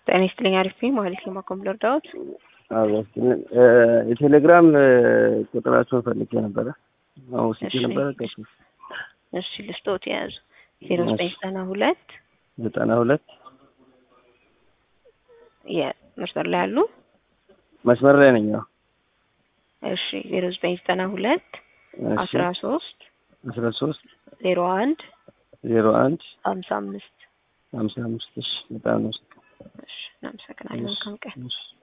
ጤና ይስጥልኝ። አሪፍ ነኝ። ማለት የማኮምፕለር ዳዊት የቴሌግራም ቁጥራቸውን ፈልጌ ነበረ። አሁን ስልክ ነበረ ቀሱ እሺ ልስጦት የያዙ ዜሮ ዘጠኝ ዘጠና ሁለት ዘጠና ሁለት የመስመር ላይ ያሉ መስመር ላይ ነኝ። አዎ እሺ ዜሮ ዘጠኝ ዘጠና ሁለት አስራ ሶስት አስራ ሶስት ዜሮ አንድ ዜሮ አንድ ሀምሳ አምስት ሀምሳ አምስት እሺ በጣም ነው እሺ እናመሰግናለን። መልካም ቀን። እሺ